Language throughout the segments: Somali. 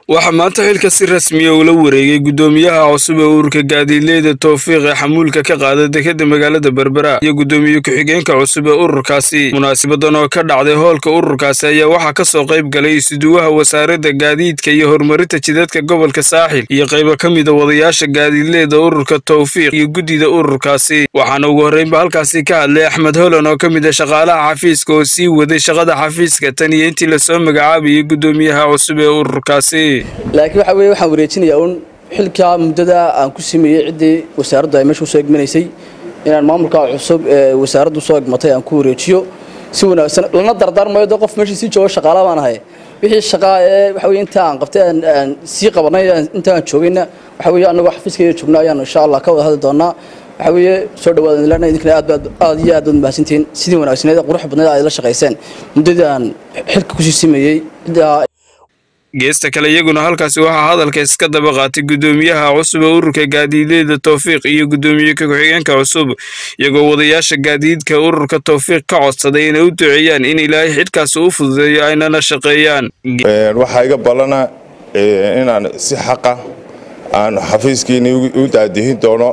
waxaa maanta xilka si rasmiya ula wareegay guddoomiyaha cusub ee ururka gaadiidleyda towfiiq ee xamuulka ka qaada dekeda magaalada berbera iyo guddoomiye ku-xigeenka cusub ee ururkaasi munaasabadan oo ka dhacday hoolka ururkaasi ayaa waxaa ka soo qayb galay isuduwaha wasaaradda gaadiidka iyo horumarinta jidadka gobolka saaxil iyo qaybo ka mida wadayaasha gaadiidleyda ururka towfiiq iyo guddida ururkaasi waxaana ugu horreynba halkaasi ka hadlay axmed holan oo ka mid a shaqaalaha xafiiska oo sii waday shaqada xafiiska tan iyo intii lasoo magacaabayay guddoomiyaha cusub ee ururkaasi laakiin waxa weye waxaan wareejinayaa uun xilkaa muddada aan ku sameeyey ciddii wasaaraddu ay meesha usoo egmanaysay inaan maamulka cusub ee wasaaraddu soo egmatay aan ku wareejiyo si wanaagsan lana dardaarmayo de qof meeshii sii joogo shaqaala baan ahay wixii shaqaa ee waxa weye inta aan qabtay aan sii qabanay inta aan joogayna waxa weye annagoo xafiiskayga joogna ayaan insha allah ka wada hadli doonaa waxa weeye soo dhawaada ilana idinkana aad baad aad iyo aad baad mahadsantihiin sidii wanaagsaneed ee qurux badneed aad la shaqayseen muddadii aan xilka kusii sameeyey ciddaa geesta kale iyaguna halkaasi waxaa hadalka iska daba qaatay guddoomiyaha cusub ee ururka gaadiidleyda towfiiq iyo guddoomiye ku-xigeenka cusub iyagoo wadayaasha gaadiidka ururka towfiiq ka codsaday inay u duceeyaan in ilaahay xidhkaasi u fududeeyo aynana shaqeeyaan waxaa iga ballana inaan si xaqa aan xafiiskiini u daadihin doono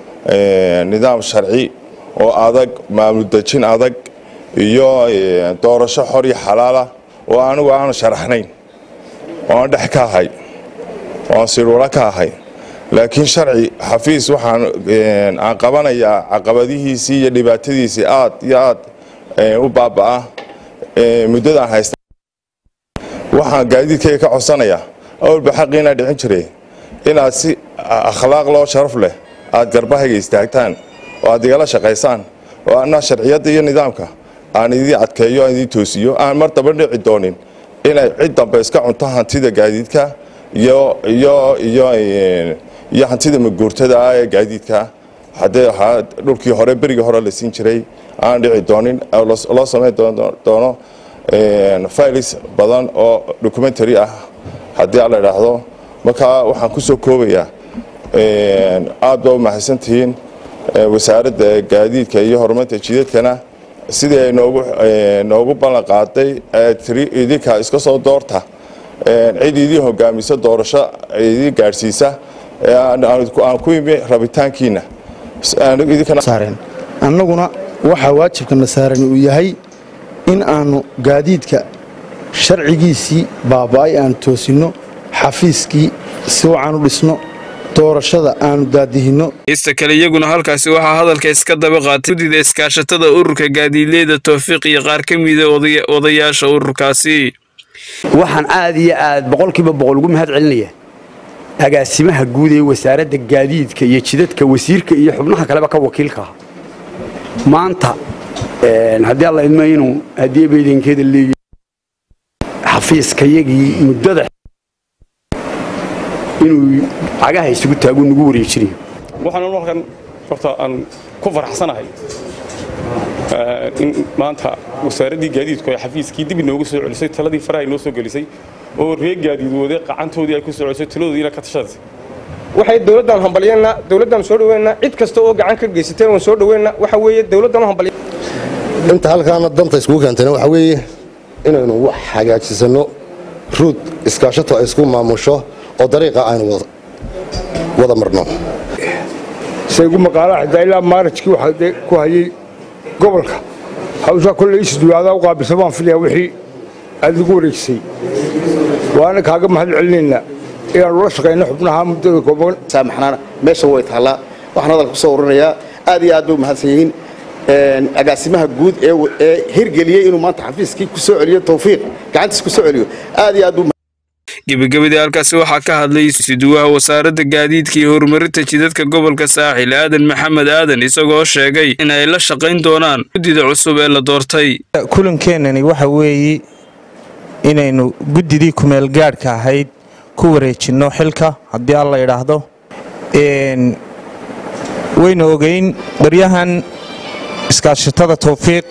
nidaam sharci oo adag maamul dejin adag iyo doorasho xor iyo xalaala oo anigu aanu sharaxnayn oo aan dhex ka ahay oo aan sirwaro ka ahay laakiin sharci xafiis waxaan aan qabanayaa caqabadihiisii iyo dhibaatadiisii aad iyo aad u baaba'a muddadaan haysta waxaan gaadiidkayga ka codsanayaa awalba xaqiinaa dhicin jiray inaad si akhlaaq loo sharaf leh aad garbahayga istaagtaan oo aad igala shaqaysaan oo anaa sharciyadda iyo nidaamka aan idii adkeeyo aan idii toosiyo aan mar daba dhici doonin inay cid dambe iska cunto hantida gaadiidka iyo iyo iyo iyo hantida maguurtada ah ee gaadiidka haddee waxaa dhulkii hore berigii hore la siin jiray aan dhici doonin loo samayn doono files badan oo documentary ah haddii aan la idhaahdo markaa waxaan ku soo koobayaa aad baa u mahadsantihiin wasaaradda gaadiidka iyo horumarinta jidadkana sidii ay noogu ballan qaaday tiri idinka iska soo doorta cid idii hogaamisa doorasho idii gaadhsiisa aan ku imi rabitaankiina annaguna waxaa waajibkana saaran uu yahay in aanu gaadiidka sharcigiisii baaba'ay aanu toosinno xafiiskii si wacan u dhisno doorashada aanu daadihinno ista kale iyaguna halkaasi waxaa hadalka iska daba qaatay guddida iskaashatada ururka gaadiidleyda towfiiq iyo qaar ka mida odayaasha ururkaasi waxaan aad iyo aad boqolkiiba boqol ugu mahad celinaya agaasimaha guud ee wasaaradda gaadiidka iyo jidadka wasiirka iyo xubnaha kaleba ka wakiilkaa maanta haddii alla idma inuu haddii baydankeeda leeyahay xafiiskayagii muddada inuu cagaha isugu taagu nagu wareejinayo waxaan halkan horta aan ku faraxsanahay in maanta wasaaraddii gaadiidku ay xafiiskii dib inoogu soo celisay taladii faraha inoo soo gelisay oo reer gaadiid wade qacantoodii ay ku soo celisay taladoodiina ka tashaday waxay dowladdan hambalyeennaa dowladdan soo dhaweynaa cid kasta oo gacan ka geysatay waan soo dhaweynaa waxa weeye dowladdan hambalye inta halkaana danta iskugu keentayna waxa weeye inaynu wax hagaajisanno ruud iskaashato ay isku maamusho oo dariiqa aynu wada marno saygu maqaalaha xitaa ilaa maarajkii waxaa ku hayay gobolka hawshaa kolley isduwaadaa u qaabilsa baan filayaa wixii aad igu wareejisay waana kaaga mahad celinaynaa inaanu la shaqayno xubnaha muddada kooban saamaxnaana meesha way taallaa waxaan hadalka ku soo ururinayaa aad iyo aad bay u mahadsan yihiin agaasimaha guud ee hirgeliyey inuu maanta xafiiskii ku soo celiyo towfiiq gacantiis ku soo celiyo aad iyo aad buu gebagabadii halkaasi waxaa ka hadlay siduwaha wasaaradda gaadiidka iyo horumarinta jidadka gobolka saaxil aadan maxamed aadan isagoo sheegay in ay la shaqayn doonaan guddida cusub ee la doortay kulankeenani waxa weeye inaynu guddidii kumeelgaadhka ahayd ku wareejinno xilka haddii alla idhaahdo waynu ogeyn baryahan iskaashatada towfiiq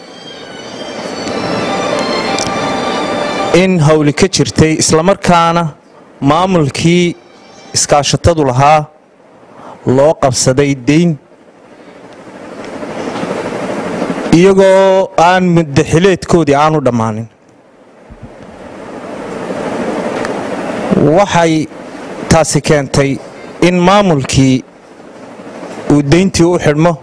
in hawli ka jirtay islamarkaana maamulkii iskaashatadu lahaa loo qabsaday deyn iyagoo aan muddaxileedkoodii aanu dhammaanin waxay taasi keentay in maamulkii uu dayntii u xidhmo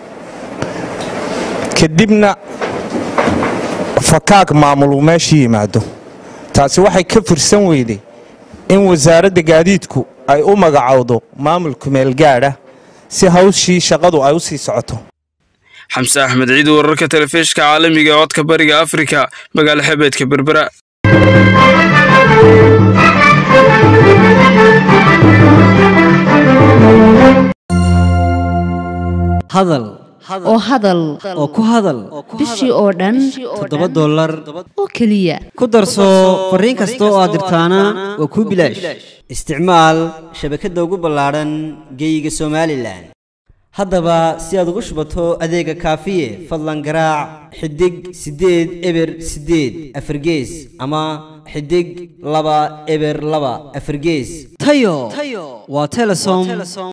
kadibna fakaag maamul uu meesha yimaado taasi waxay ka fursan weyday in wasaaradda gaadiidku ay u magacowdo maamul kumeelgaadha si hawshii shaqadu ay u sii socoto xamse axmed ciid wararka telefishka caalamiga ee codka bariga afrika magaala xebeedka berbera hadal oo hadal oo ku hadal bishii oo dhan toddoba dollar oo keliya ku darso fariin kasta oo aad dirtaana waa kuu bilaash isticmaal shabakadda ugu ballaadhan geeyiga somalilan haddaba si aad ugu shubato adeega kaafiye fadlan garaac xidig siddeed eber siddeed afargees ama xidig laba eber laba afargees tayo waa telesom